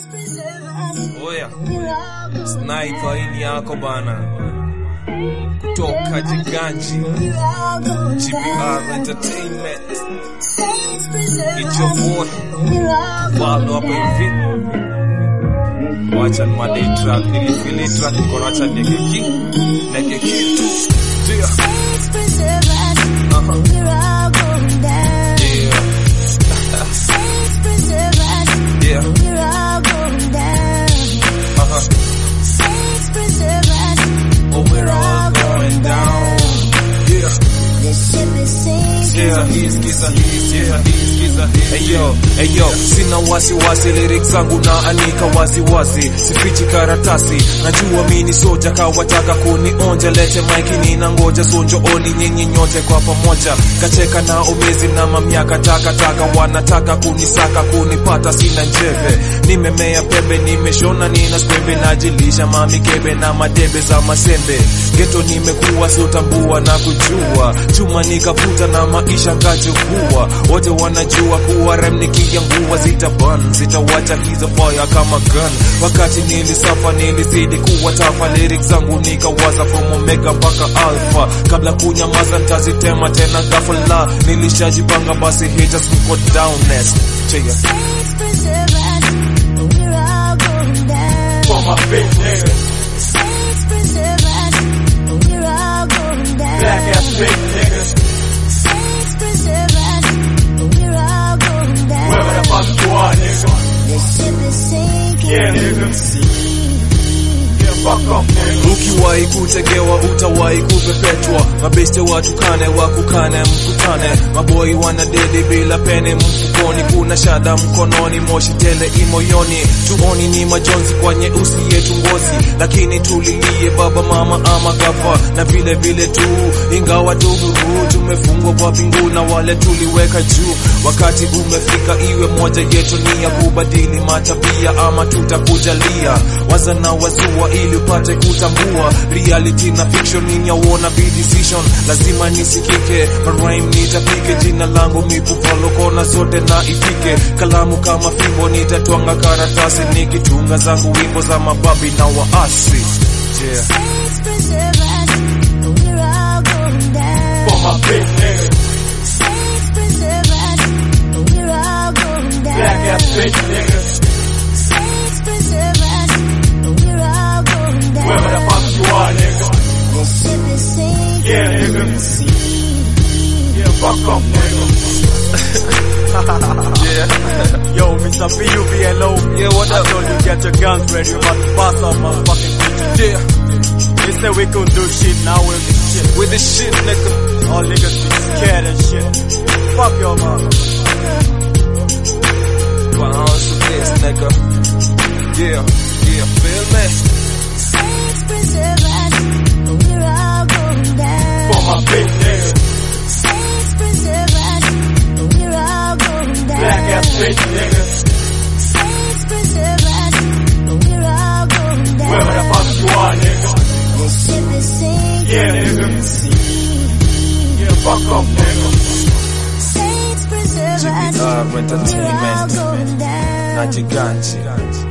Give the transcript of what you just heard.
Oya, Sniper ini yako bana, kutoka Jiganji, GBR Entertainment, icho boy Valdo hapa hivi. Wacha ni madai track, nilifili track niko nacha neke ki neke kitu Dear. Uh-huh. Yeah. Yeah. Uh-huh. Oh, we're all going down. Yeah. Yeah, hii skiza hii, yeah, hii skiza hii. Eyo, eyo, sina wasi wasi, lyrics zangu na anika wazi wazi, sifichi karatasi, najua mini soja kawataka kunionja, lete maiki nina ngoja sonjo oni nyinyi nyote kwa pamoja, kacheka na umizi na mamyaka takataka, wanataka kunisaka kunipata, sina njeve, nimemea pembe, nimeshona nina skwembe, najilisha mamikebe na madebe za masembe, geto nimekuwa siotambua na kujua, chuma nikavuta na maisha ngachukua, wote wanajua kuwa rem nikiangua zitaban, zitawacha hizo fire kama gun. Wakati nilisafa nilizidi kuwa tafa, lyrics zangu nikawaza from omega mpaka alpha, kabla kunyamaza ntazitema tena ghafla, nilishajipanga basi haters mko down next Cheya. For my bitch niggas, black ass bitch niggas, wherever the fuck you are, nigga. Yeah, nigga. Yeah, fuck off, nigga. Ukiwahi kutegewa utawahi kupepetwa, mabeste watukane wakukane mkutane, maboi wanadedi bila pene mfukoni, kuna shada mkononi, moshi tele imoyoni, tuoni ni majonzi kwa nyeusi yetu ngozi, lakini tulilie baba mama ama gafa, na vile vile tu, ingawa tuhuru tumefungwa kwa pingu na wale tuliweka juu, wakati umefika iwe moja yetu ni ya kubadili matabia ama tutakujalia, waza na wazua ili upate kutambua reality na fiction ni yauona be decision lazima nisikike marime nitapike jina langu mipufalo kona zote na ifike kalamu kama fimbo nitatwanga karatasi nikitunga zangu wimbo za mababi na waasi yeah. For my bitch niggas, black ass bitch niggas, wherever the fuck you are, nigga. Yeah, nigga. Yeah, fuck off, nigga. Yeah. Yo, Mr. PUVLO. Yeah, what I up? told you get your guns ready, we're about to bust off motherfucking bitches. Yeah. They said we couldn't do shit, now we'll do shit. With this shit, nigga. All niggas be scared and shit. Fuck your mother. Bounce with this, nigga. Yeah. Yeah. Feel me? For my bitch niggas, black ass bitch niggas, wherever the fuck you are, nigga. Yeah, nigga. Yeah, fuck off, nigga. GBR Entertainment. na Jiganji.